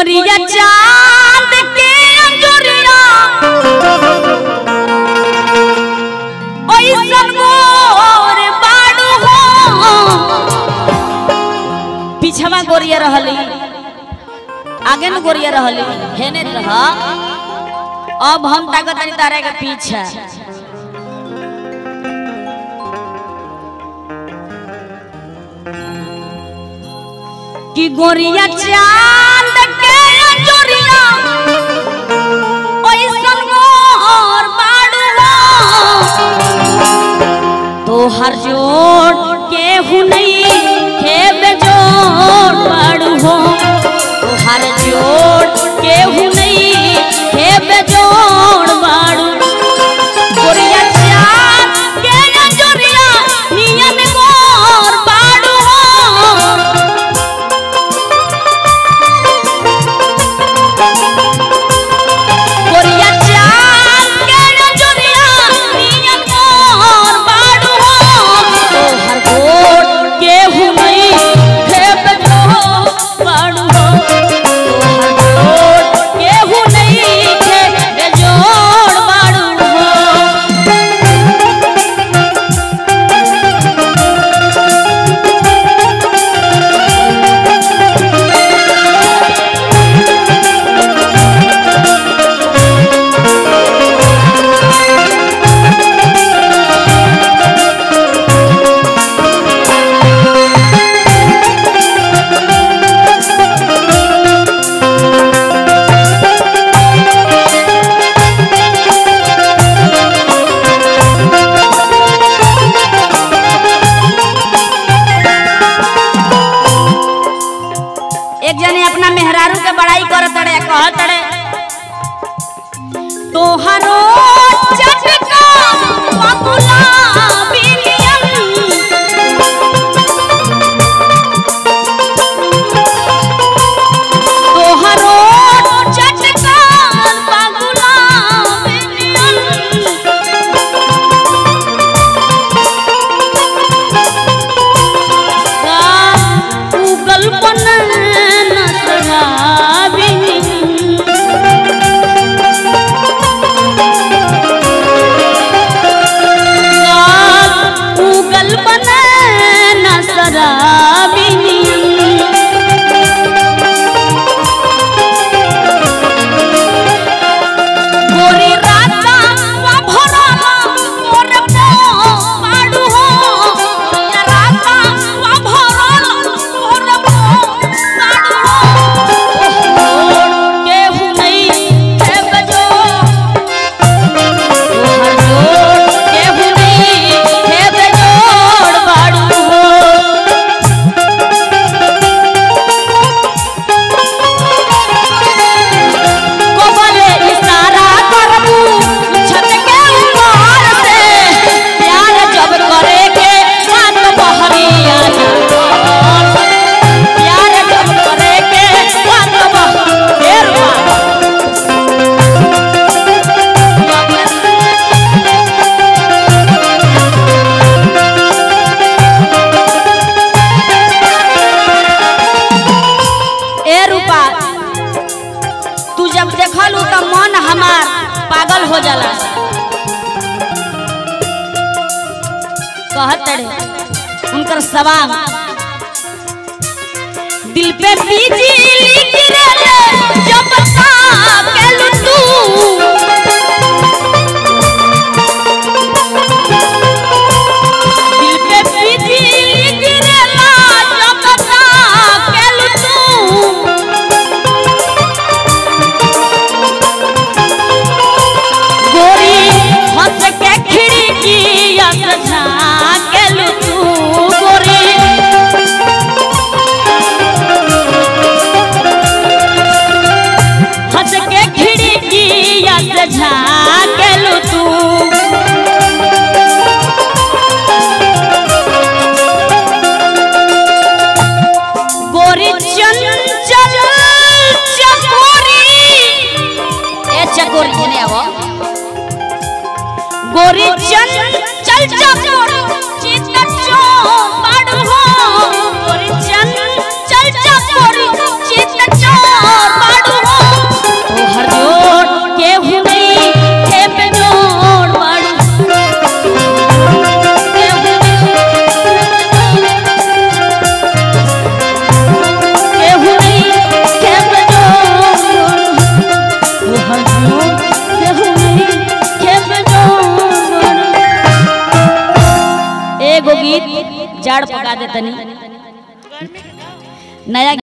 गोरिया चांद के अंजुरिया ओइसन गोर बाड़ू हो पीछवा गोरिया रहली आगे न गोरिया रहली हेने रह अब हम ताकत नहीं तारे के पीछे कि गोरिया चांद के अंजुरिया ओइसन मोर बाड़ू हो तो हर जोड़ के हुनई के बेजोड़ बाड़ू हो तो हर जोड़ के हुनई के बेजोड़ बाड़ू गोरिया चांद के अंजुरिया नियन मोर बाड़ू हो गोरिया चाल के नजरिया नियन मोर बाड़ू हो तोहर गोड़ के हुमई खेप जो बाड़ू हो तोहर गोड़ के हुमई खेप जोड़ बाड़ू हो एक जने अपना मेहरारू के बड़ाई करत तड़े कहत तड़े तोहरो चटका पपुला बिलियन तोहरो चटका पपुला बिलियन उगल पन नसराबिनी उगल पन नसराबिनी गोरी राता वा भरला मोर पो पाडू हो गोरिया राता वा भरला मोर पो पाडू हो के हुनई के बजो तोहर जोड़ के हुनई के बजोड़ पाडू हो कोबले इशारा करबू छत के ऊपर से प्यार जब करे के हाथ बहरिया प्यार जब करे के हाथ बहरिया ए रूपा तू जब देखलू तो मन हमार पागल हो जाला कहत रे उनकर सवाल दिल पे बिजली गिरले जब ताकेलू तू दिल पे बिजली गिरला जब ताकेलू तू गोरी हंस के खिड़किया से झाँकेलू तू गोरी गीत जाड़ पका दे तनी नया